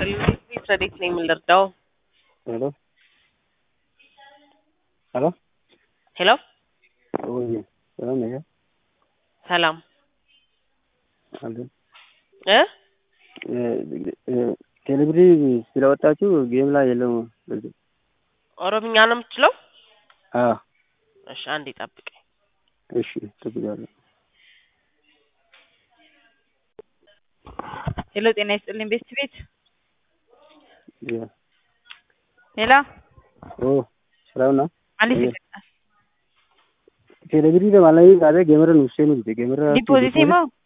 ይስጥልኝ ረዴት ነኝ የምንረዳው ሄሎ ሄሎ ሄሎ ወይ ሰላም ነህ? ሰላም አለን እ ቴሌብሪ ስለወጣችሁ ጌም ላይ የለም። በዚህ ኦሮምኛ ነው የምትችለው? አዎ እሺ አንዴ ጠብቀኝ። እሺ እጠብቃለሁ። ሄሎ ጤና ይስጥልኝ ቤስት ቤት ያ ሄሎ ኦ ሰላም ነው? አሊስ ቴሌብሪ ለማለት ጋር ጌመረን ውሴኑ ጌመረ ዲፖዚት ሞ